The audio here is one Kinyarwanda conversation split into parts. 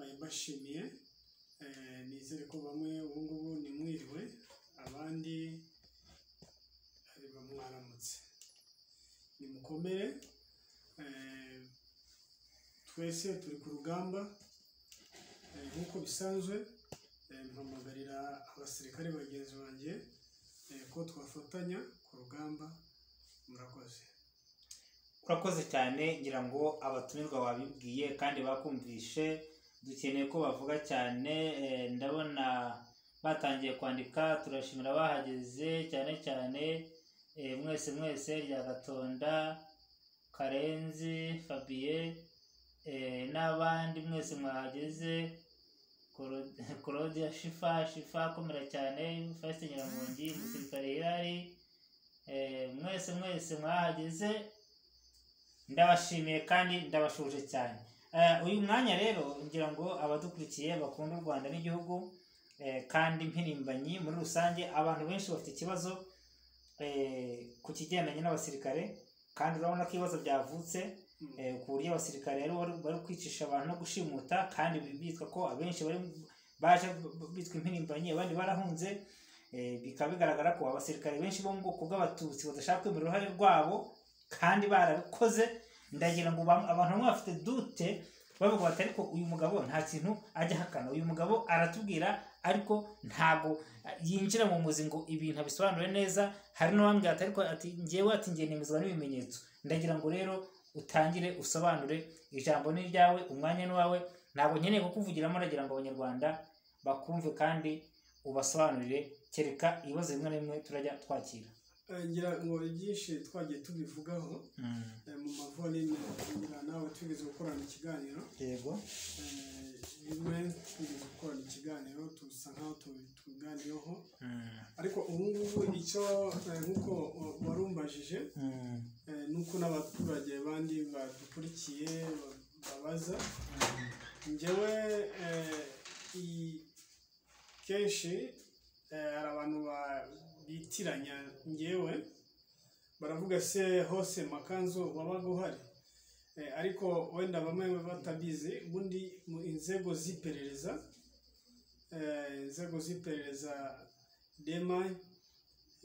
ndabashimiye nizere ko bamwe ubu ngubu ni mwiriwe abandi bamwaramutse nimukomere twese turi ku rugamba nk'uko bisanzwe mpamagarira abasirikare bagenzi banjye ko twafatanya ku rugamba murakoze urakoze cyane ngira ngo abatumirwa babibwiye kandi bakumvishe dukeneye ko bavuga cyane eh, ndabona batangiye kwandika turashimira abahageze cyane cyane eh, mwese mwese rya gatonda karenzi fabiye eh, n'abandi mwese mwahageze Coro- claudia shifa shifa akomera cyane fasite nyiramongi umusirikare hirari Eh, mwese mwese mwahageze ndabashimiye kandi ndabashuje cyane Eh, uyu mwanya rero ngira ngo abadukurikiye bakunda u rwanda n'igihugu eh, kandi mpirimbanyi muri rusange abantu benshi bafite ikibazo eh, ku kigendanye n'abasirikare kandi urabona ko ibibazo byavutse eh, ku buryo abasirikare rero bari bari kwicisha abantu no gushimuta kandi bi- bitwa ko abenshi bari baje b- b- bitwa impirimbanyi abandi barahunze eh, bikaba bigaragara ko abasirikare benshi bo mu bwoko bw'abatutsi badashaka kwemera uruhare rwabo kandi barabikoze ndagira ngo bam- abantu bamwe bafite dute bavuga bati ariko uyu mugabo nta kintu ajya ahakana uyu mugabo aratubwira ariko ntabwo eh, yinjira mu muzi ngo ibintu abisobanure neza hari n'uwambwira ati ariko ati ngewe ati ngiye nemezwa n'ibimenyetso ndagira ngo rero utangire usobanure ijambo ni iryawe umwanya ni uwawe ntabwo nkeneye kukuvugiramo ndagira ngo abanyarwanda bakumve kandi ubasobanurire kereka ibibazo bimwe na bimwe turajya twakira Eh, ngira ngo ibyinshi twagiye tubivugaho eh, mu mavoni ngira nawe twigeze gukorana ikiganiro yego Eh, bimwe twigeze gukorana ikiganiro tusa nkaho tu- tubiganiyeho ariko ubu ngubu icyo eh, nk'uko wa- warumbajije eh, nuko n'abaturage bandi badukurikiye ba- babaza njyewe eh, i- kenshi eh, hari abantu ba- bitiranya njyewe baravuga se hose makanzu wabaga uhari Eh, ariko wenda bamwe batabizi ubundi mu inzego z'iperereza eh, inzego z'iperereza dema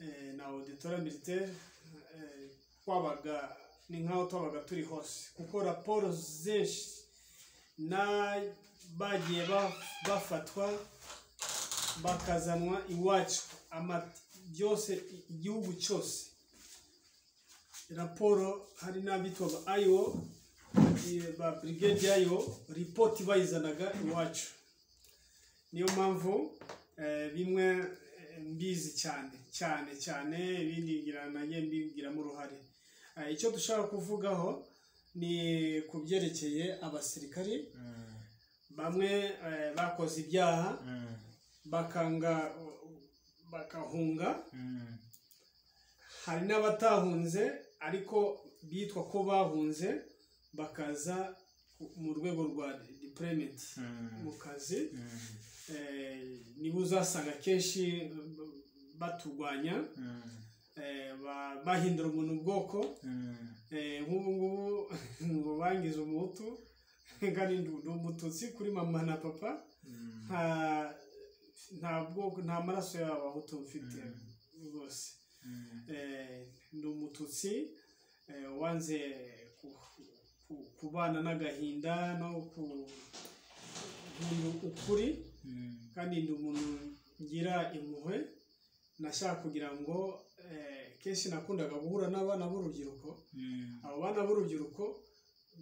eh, na auditora militaire eh, twabaga ni nk'aho twabaga turi hose kuko raporo zenshi na bagiye ba- bafatwa bakazanwa iwacu ama- byose i- igihugu cyose raporo hari n'abitwa ba ayo ba brigade yayo ripoti bayizanaga iwacu niyo mpamvu eh, bimwe eh, mbizi cyane cyane cyane ibindi ngira nanjye mbigiramo uruhare Eh, icyo dushaka kuvugaho ni ku byerekeye abasirikari bamwe eh, bakoze ibyaha bakanga bagahunga hari n'abatahunze ariko bitwa ko bahunze bakaza mu rwego rwa deployment mu kazi eh, nibo uzasanga kenshi baturwanya eh, ba- bahindura umuntu ubwoko Eh, nk'ubu ngubu ngo bangize umuhutu kandi ndi ndi umututsi kuri mama na papa nta nta bwoko nta maraso y'abahutu mfite rwose Eh, ndi umututsi eh, wanze ku- ku- kubana n'agahinda no ku nkunda ukuri kandi ndi umuntu ngira impuhwe nashaka kugira ngo eh, kenshi nakundaga guhura n'abana b'urubyiruko abo bana b'urubyiruko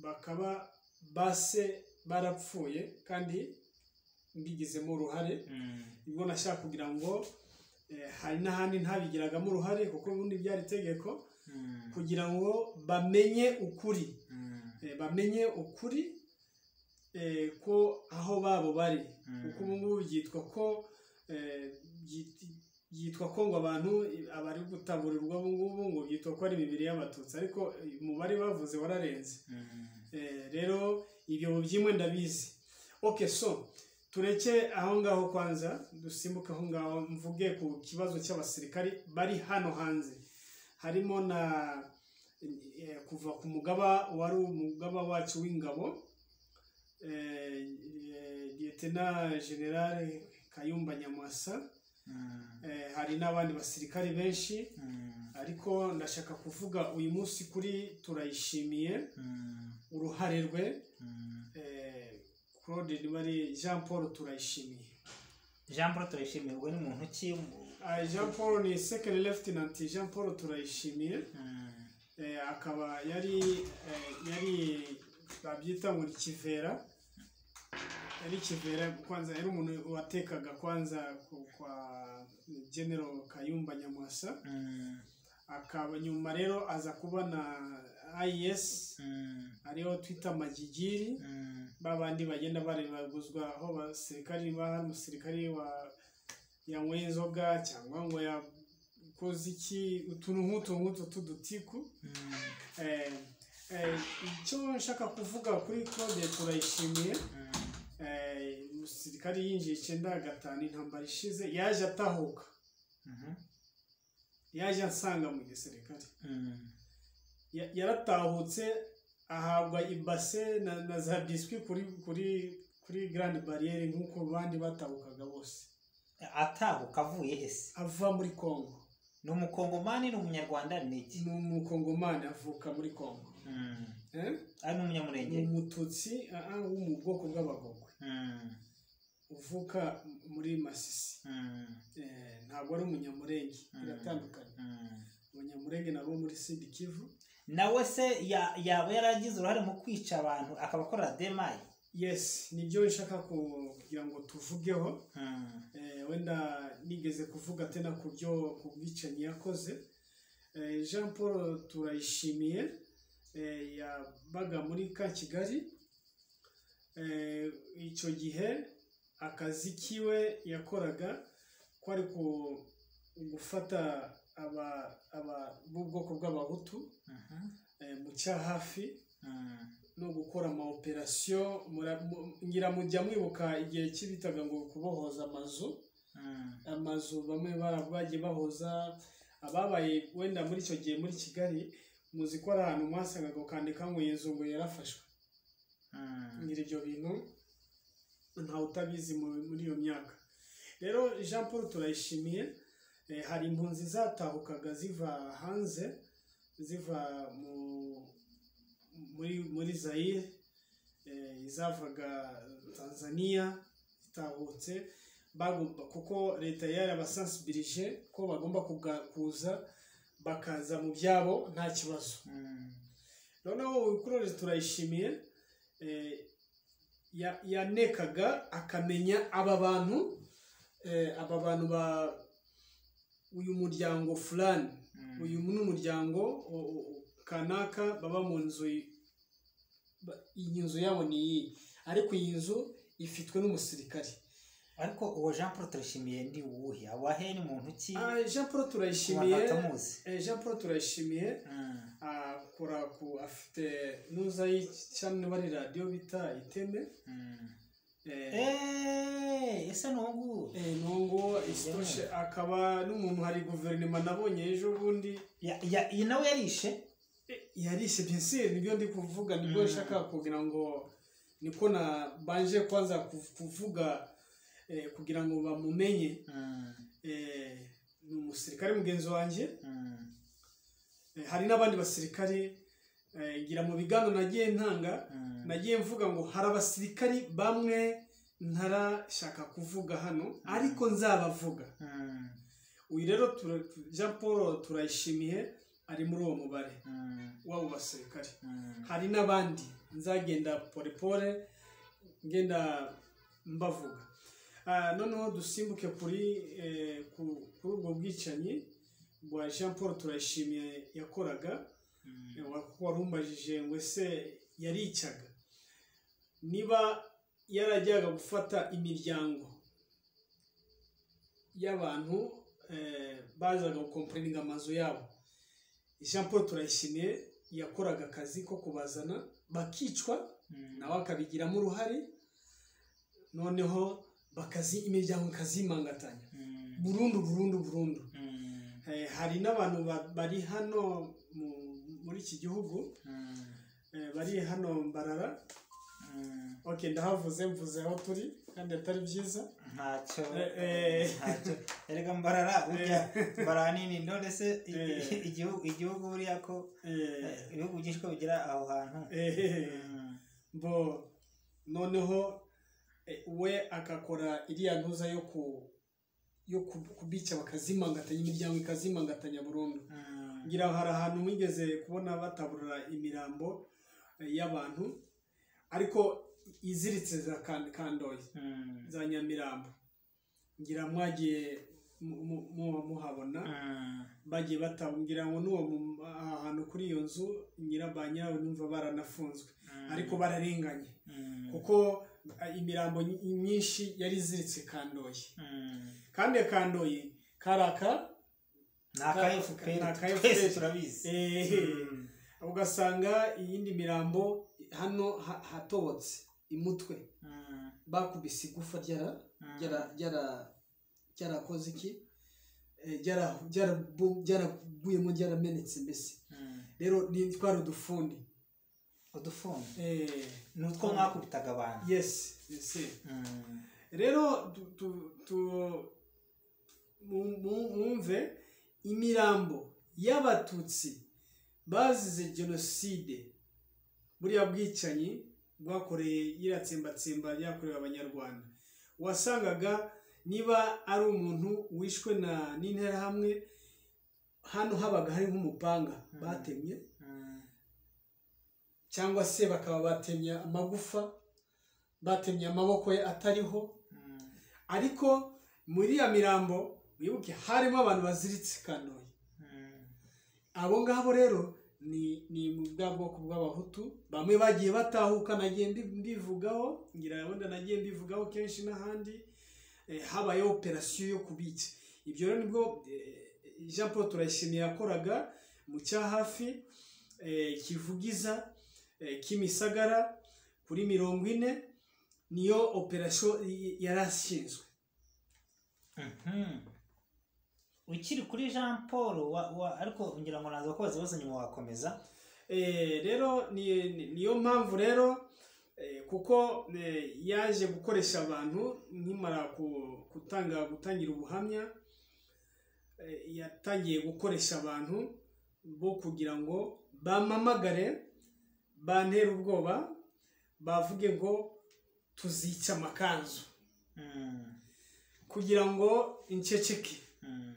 bakaba base barapfuye kandi mbigizemo uruhare nibwo nashaka kugira ngo eh, hari n'ahandi ntabigiragamo uruhare kuko ubundi byari itegeko kugira ngo bamenye ukuri Eh, bamenye ukuri eh, ko aho babo bari kuko ubu ngubu byitwa ko eh, byit- byitwa ko ngo abantu abari gutaburirwa ubu ngubu ngo byitwa ko ari imibiri y'abatutsi ariko eh, umubare bavuze wararenze Eh, rero ibyo byimwe ndabizi oke so tureke aho ngaho kwanza dusimbuke aho ngaho mvuge ku kibazo cy'abasirikari bari hano hanze harimo na eh, kuva ku mugaba wari umugaba wacu w'ingabo eh, eh, Letena Generale Kayumba Nyamwasa Mm, eh, hari n'abandi basirikare benshi mm, ariko ndashaka kuvuga uyu munsi kuri turayishimiye mm, uruhare rwe mm. eh, Claude Nibari Jean Paul turayishimiye jean paul turayishimiye ubwo ni muntu ki mu- Ah, Jean Paul ni second lieutenant Jean Paul turayishimiye Mm, eh, akaba yari eh, yari babyita ngo ni kivera yari kivera kwanza yari umuntu watekaga kwanza ku- kwa General Kayumba Nyamwasa mm, akaba nyuma rero aza kuba na IS mm, ariyo twita majigiri mm, babandi bagenda barebaguzwa aho abasirikari ba hari umusirikari wa yanyweye inzoga cyangwa ngo yakoze iki utuntu nk'utu nk'utu tw'udutiku mm, Eh, eh, icyo nshaka kuvuga kuri claude turayishimiye mm. Eh, umusirikari yinjiye icyenda gatanu intambara ishize yaje atahuka Mhm, yaje ansanga mu gisirikare mm, Ya- yaratahutse ahabwa ibase na, na za biswi kuri kuri kuri grand barriere nk'uko abandi batahukaga bose atahuka avuye hese ava muri congo ni umukongomani ni umunyarwanda ni iki ni umukongomani avuka muri congo Mm, eh? ari ni n'umunyamurenge umututsi ah, ah, wo mu bwoko bw'abagogwe Mm, uvuka muri masisi mm, Eh, ntabwo ari umunyamurenge Mm. biratandukanye mm. umunyamurenge nabo muri sidi kivu nawe se ya- yaba yaragize uruhare mu kwica abantu akaba akorera demaye yes nibyo nshaka ku- kugira ngo tuvugeho Eh, wenda nigeze kuvuga tena ku byo ku bwicanyi yakoze Eh, jean paul turayishimiye eh, yabaga muri ka kigali Eh, icyo gihe akazi kiwe yakoraga kwari ku- gufata aba- aba- b'ubwoko bw'abahutu Mhm, eh, mu cya hafi mm, no gukora ama operasiyo mura- mu- ngira mujya mwibuka igihe kibitaga ngo kubohoza amazu mm, amazu bamwe bara- bagiye bahoza ababaye wenda muri icyo gihe muri kigali muzi ko ari ahantu mwasangaga ukandika ngo iyi nzu ngo yarafashwe mm. ngira ibyo bintu ntawe utabizi mu- muri iyo myaka rero jean paul turayishimiye Eh, hari impunzi zatahukaga ziva hanze ziva mu muri muri zayire eh, izavaga tanzania zitahutse bagomba kuko leta yarabasansibilije ko bagomba kuga- kuza bakaza mu byabo nta kibazo Mm, noneho ukurore turayishimiye eh, ya- yanekaga akamenya aba bantu eh, aba bantu ba uyu muryango fulani mm, uyu ni umuryango o- o- o- kanaka baba mu nzu i- ba- iyi nzu yabo ni iyi ariko iyi nzu ifitwe n'umusirikare ariko uwo jean paul turishimiye ni uwuhe awahe ni muntu ki Ah, jean paul ku bantu turayishimiye batamuzi eh, jean paul turayishimiye Mm, akora ku afite n'uza y'icyamwe bari radiyo bita iteme mm. eh, Eh, ese ni uwo nguwo Eh, nungu isitoshe akaba n'umuntu hari guverinoma nabonye ejo bundi Ya- ya- iyi nawe yarishe eh, yarishe pensire nibyo ndi kuvuga nibyo Mm. nshaka kugira ngo niko na banje kwanza ku- kuvuga eh, kugira ngo bamumenye Mm, Eh, ni umusirikare mugenzi wanjye mm, Eh, hari n'abandi basirikare eh, ngira mu biganiro nagiye ntanga mm. nagiye mvuga ngo hari abasirikari bamwe ntarashaka kuvuga hano ariko nzabavuga Mm, uyu rero tura- jean paul turayishimiye ari muri uwo mubare mm, w'abo basirikare mm. hari n'abandi nzagenda porepore ngenda mbavuga Ah, noneho dusimbuke kuri eh, ku- kuri ubwo bwicanyi bwa jean paul turayishimiye yakoraga Mm, Eh, wa- warumbajije ngo ese yaricaga niba yarajyaga gufata imiryango y'abantu eh, bazaga gukomporinga amazu yabo jean paul turayishimiye yakoraga akazi ko kubazana bakicwa mm. nawe akabigiramo uruhare noneho bakazi imiryango ikazimangatanya Mm, burundu burundu burundu mm, Eh, hari n'abantu ba- bari hano mu- muri iki gihugu mm, Eh, bari hano mbarara oke ndahavuze mvuze aho turi kandi atari byiza ntacyo Eh, eh. ntacyo erega mbarara burya mbarara nini none se i- Eh. i- igihugu igihugu buriya ko eh, Eh, ibihugu byinshi ko bigira aho hantu eh, Mm. bo noneho eh, we agakora iriya ntuza yo ku yo ku- kubica bakazimangatanya imiryango ikazimangatanya burundu Mm. ngira ngo hari ahantu mwigeze kubona bataburura imirambo eh, y'abantu ariko iziritse za kan- kandoyi Mm. za nyamirambo ngira mwagiye mu- mu- muba muhabona Mm. bagiye batambwira ngo n'uwo mu- ahantu kuri iyo nzu nyira ba nyirawo numva baranafunzwe Mm. ariko bararenganye Mm. kuko eh, imirambo ny- myinshi yari iziritse kandoyi Mm. kandi kandoyi karaka ni aka FPR Ni aka twese FPR. turabizi eh, Mm. ugasanga iyindi mirambo hano ha- hatobotse imutwe Mm. bakubise igufa ryara- ryara- ryara- ryarakoze iki Eh, ryara- ryarabu- ryaraguyemo ryaramenetse mbese Mm. rero ni twari udufundi udufunze Eh, ni utwo mwakubitaga abantu yes yes Mm. rero tu, tu, tu, mu- mu- mumve imirambo y'abatutsi bazize jenoside buriya bwicanyi bwakoreye yiratsembatsemba ryakorewe abanyarwanda wasangaga niba ari umuntu wishwe na n'interahamwe hano habaga hari nk'umupanga Mm. batemye Mm. cyangwa se bakaba batemye amagufa batemye amaboko ye atariho Mm. ariko muri ya mirambo wibuke harimo abantu baziritse kanoye Mm. abo ngabo rero ni ni mu bwa bwoko bw'abahutu bamwe bagiye batahuka nagiye mbi- mbivugaho ngira wenda nagiye mbivugaho kenshi n'ahandi eh, habayeho operasiyo yo kubica ibyo rero nibwo eh, jean paul turayishimiye yakoraga mu cya hafi eh, kivugiza eh, kimisagara kuri mirongo ine niyo operasiyo y- yari ashinzwe Mhm. ukiri kuri jean paul wa- wa- ariko ngira ngo naza kubaza ibibazo nyuma wakomeza Eh, rero ni- ni- niyo mpamvu rero eh, kuko eh, yaje gukoresha abantu nkimara ku- gutanga gutangira ubuhamya eh, yatangiye gukoresha abantu bo kugira ngo bamamagare bantere ubwoba bavuge ngo tuzica amakanzu Mm. kugira ngo inceceke Mm.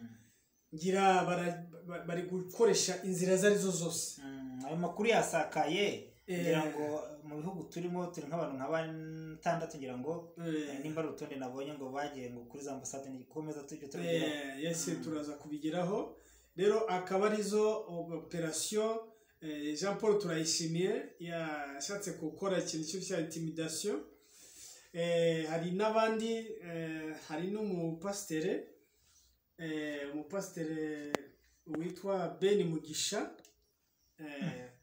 ngira bara- ba- bari gukoresha inzira izo ari zo zose Mm. ayo makuru yasakaye Eh. ngira ngo mu bihugu turimo turi nk'abantu nka batandatu ngira ngo Eh, eh, nimba ari urutonde nabonye ngo bagiye ngo kuri za ambasade nikomeza tujye turageraho Eh, yes Mm. turaza kubigeraho rero akaba arizo operasiyo eh, jean paul turayishimiye yashatse gukora ikintu cyose cya intimidasiyo Eh, hari n'abandi eh, hari n'umupasitere eh, umupasitere witwa ben mugisha eh,